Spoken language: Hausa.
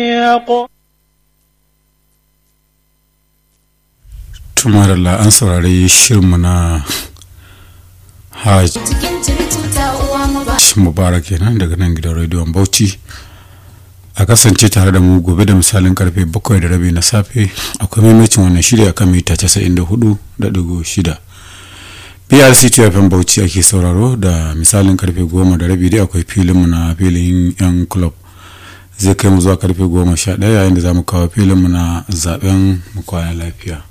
tumarala an saurari shirinmu na hajj mubarak kenan daga nan gidan rediyon bauchi a kasance tare da mu gobe da misalin karfe bakwai da rabi na safe akwai maimacin wannan shirya akan mita 94.6 prc tfm bauchi ake sauraro da misalin karfe goma da rabi dai akwai filinmu na filin yan club zai kai mu zuwa karfe goma sha ɗaya yayin da za mu kawo filinmu na zaben mu kwana lafiya